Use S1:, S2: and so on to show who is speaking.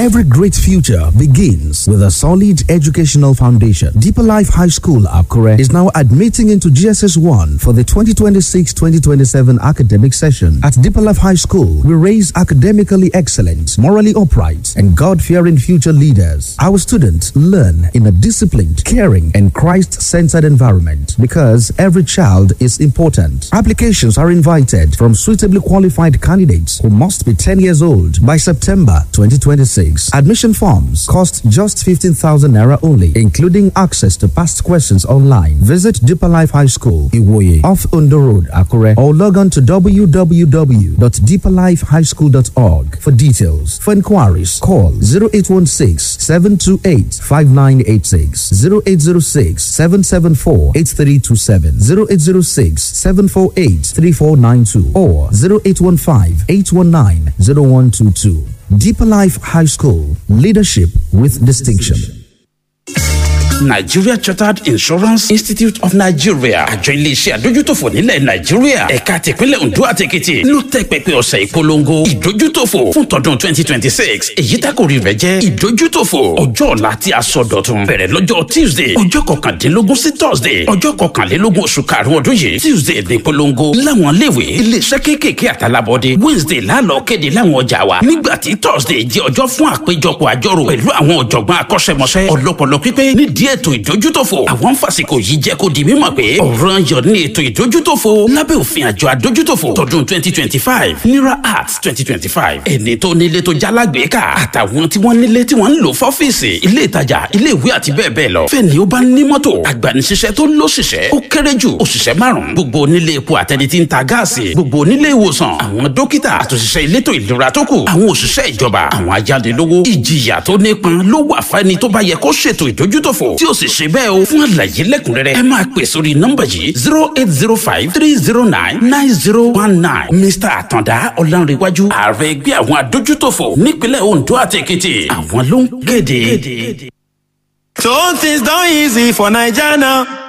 S1: Every great future begins with a solid educational foundation. Deeper Life High School, Akure, is now admitting into GSS 1 for the 2026 2027 academic session. At Deeper Life High School, we raise academically excellent, morally upright, and God fearing future leaders. Our students learn in a disciplined, caring, and Christ centered environment because every child is important. Applications are invited from suitably qualified candidates who must be 10 years old by September 2026. Admission forms cost just 15,000 naira only, including access to past questions online. Visit Deeper Life High School, Iwoye, off Undo Road, Akure, or log on to www.deeperlifehighschool.org for details. For inquiries, call 0816 728 5986, 0806 774 8327, 0806 748 3492, or 0815 819 0122. Deeper Life High School, leadership with distinction.
S2: Nigeria Chartered Insurance Institute of Nigeria àjọ iléeṣẹ́ àdójútòfò nílẹ̀ Nàìjíríà ẹ̀ka tìpínlẹ̀ Ondo àti Èkìtì ló tẹ́ pẹpẹ ọ̀sẹ̀ ìpolongo ìdójútòfò fún tọdún 2026 èyí tákòrí rẹ̀ jẹ́ ìdójútòfò ọjọ́ ọ̀la tí a sọ dọ̀tun bẹ̀rẹ̀ lọ́jọ́ Tuesday ọjọ́ kọkàndínlógún sí Thursday ọjọ́ kọkànlélógún oṣù karùn-ún ọdún yìí Tuesday ní ìpolongo láwọn iléèwé iléeṣẹ́ kéékèèké àtàlábọ́dé Wednesday lálọ́ kéde láwọn ọjà wa nígbà tí Thursday jẹ́ ọjọ́ fún àpéjọpọ̀ àjọrò pẹ̀lú àwọn ọ̀jọ̀gbọ́n akọ́ṣẹ́mọṣẹ́ ọlọ́pọlọ pípé nídìí ètò ìdójútòfò àwọn fàsìkò yìí jẹ́ kó di mímọ̀ pé ọ̀ràn yọ ní ètò ìdójútòfò lábẹ́ òfin àjọ àdójútòfò tọdún twenty twenty five nira arts twenty twenty five ẹni tó nílé tó jálágbèéká àtàwọn tí wọ́n nílé tí wọ́n ń lò fọ́fíìsì ilé ìtajà ilé ìwé àti bẹ́ẹ̀ bẹ́ẹ̀ lọ fẹ́ni ó bá ní mọ́tò agbanisíṣẹ́ tó lóṣìṣẹ́ ó kéré jù òṣìṣẹ́ márùn-ún gbogbo onílé epo àtẹni tí ń ta gáàsì gbogbo onílé ìwòsàn àwọn dókítà àtòṣìṣẹ́ elétò ìlera tó kù àwọn òṣìṣẹ́ ìjọba àwọn ajánilówó ìjìyà tó nípọn ló wà fẹ́ni tó bá yẹ kó ṣètò ìdójútòfò tí ó sì ṣe bẹ́ẹ̀ o fún àlàyé lẹ́kùnrẹ́rẹ́ ẹ máa pè sórí nọ́mbà yìí zero eight zero five three zero nine nine zero one nine mr àtàndá ọ̀lànrẹ̀wájú ààrẹ ẹgbẹ́ àwọn adójútòfò nípínlẹ̀ ondo àti èkìtì àwọn ló ń kéde.
S3: So things done easy for Naija now.